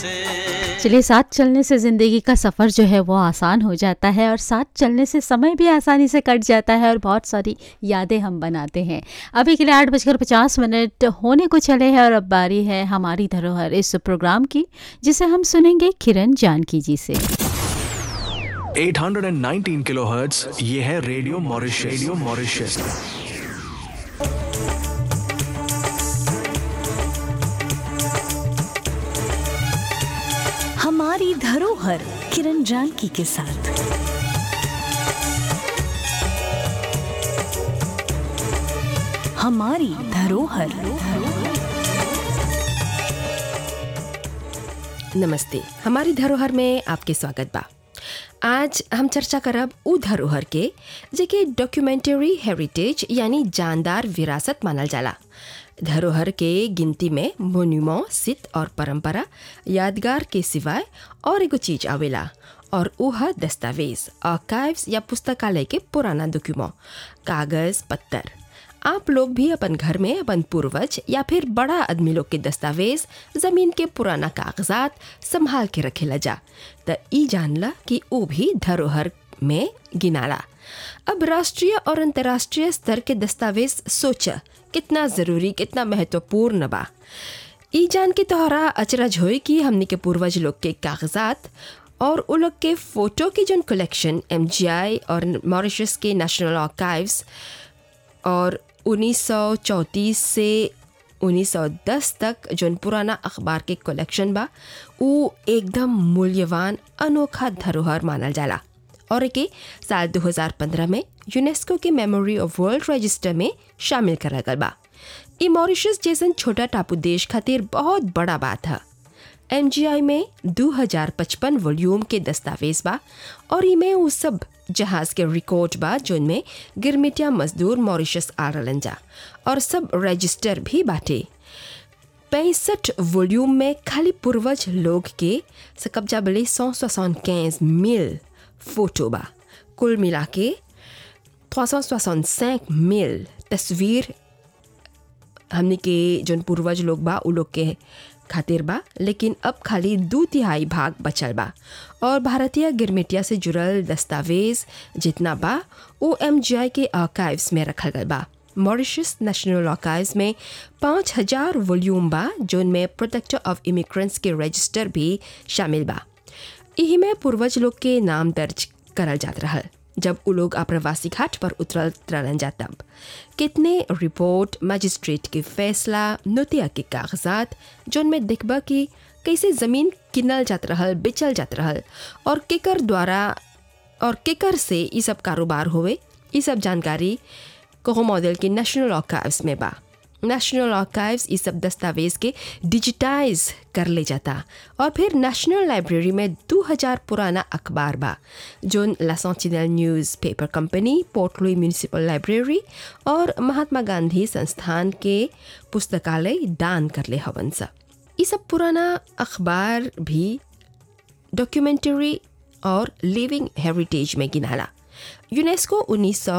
से चलिए साथ चलने से ज़िंदगी का सफ़र जो है वो आसान हो जाता है और साथ चलने से समय भी आसानी से कट जाता है और बहुत सारी यादें हम बनाते हैं अभी के लिए आठ बजकर पचास मिनट होने को चले हैं और अब बारी है हमारी धरोहर इस प्रोग्राम की जिसे हम सुनेंगे किरण जानकी जी से 819 किलोहर्ट्ज ये है रेडियो मॉरिशस रेडियो मॉरिशस हमारी धरोहर किरण जानकी के साथ हमारी धरोहर नमस्ते हमारी धरोहर में आपके स्वागत बा आज हम चर्चा करब उ धरोहर के जेके डॉक्यूमेंट्री हेरिटेज यानी जानदार विरासत मानल जाला धरोहर के गिनती में मोन्यूमो सित और परंपरा यादगार के सिवाय और एगो चीज आवेला और उह दस्तावेज आर्काइव्स या पुस्तकालय के पुराना डॉक्यूमो कागज पत्थर आप लोग भी अपन घर में अपन पूर्वज या फिर बड़ा आदमी लोग के दस्तावेज जमीन के पुराना कागजात संभाल के रखेला जा त ई जानला कि वो भी धरोहर में गिनाला अब राष्ट्रीय और अंतर्राष्ट्रीय स्तर के दस्तावेज सोचा कितना जरूरी कितना महत्वपूर्ण बा ई जान के तोहरा अचरज होई कि हमनी के पूर्वज लोग के कागजात और उ लोग के फोटो की जोन कलेक्शन एम और मॉरिशस के नेशनल आर्काइव्स और 1934 से 1910 तक जोन पुराना अखबार के कलेक्शन बा उ एकदम मूल्यवान अनोखा धरोहर मानल जाला और एके साल 2015 में यूनेस्को के मेमोरी ऑफ वर्ल्ड रजिस्टर में शामिल करल गल बा ई मॉरिशस जैसन छोटा टापू देश खातिर बहुत बड़ा बात है एम में 2055 वॉल्यूम के दस्तावेज बा और इमे उ सब जहाज के रिकॉर्ड बा जोनमें गिरमिटिया मजदूर मॉरिशस आ रहलन जा और सब रजिस्टर भी बाटे पैंसठ वॉल्यूम में खाली पूर्वज लोग के सकब्जा बले सौ मिल फोटो बा कुल मिला के 365 मिल तस्वीर हमने के जोन पूर्वज लोग बा उ लोग के खातिर बा लेकिन अब खाली दो तिहाई भाग बचल बा और भारतीय गिरमिटिया से जुड़ल दस्तावेज जितना बा वो एम के आर्काइव्स में रखल गल बा मॉरिशस नेशनल आर्काइव्स में पाँच हजार वॉल्यूम बा जोन में प्रोटेक्टर ऑफ इमिग्रेंट्स के रजिस्टर भी शामिल बा यही में पूर्वज लोग के नाम दर्ज करल जात रहल जब उ लोग आप्रवासी घाट पर उतरल रहलन जा तब कितने रिपोर्ट मजिस्ट्रेट के फैसला नोतिया के कागजात जोन में देखबा कि कैसे ज़मीन किनल जात रहल बेचल जात रहल और केकर द्वारा और केकर से ये सब कारोबार होवे ये सब जानकारी कोहो मॉडल के नेशनल आर्काइव्स में बा नेशनल आर्काइव्स इस सब दस्तावेज के डिजिटाइज कर ले जाता और फिर नेशनल लाइब्रेरी में 2000 पुराना अखबार बा जो La Sentinelle newspaper company Port Louis municipal library और महात्मा गांधी संस्थान के पुस्तकालय दान कर ले हवन सा ये सब पुराना अखबार भी डॉक्यूमेंट्री और लिविंग हेरिटेज में गिनाला यूनेस्को उन्नीस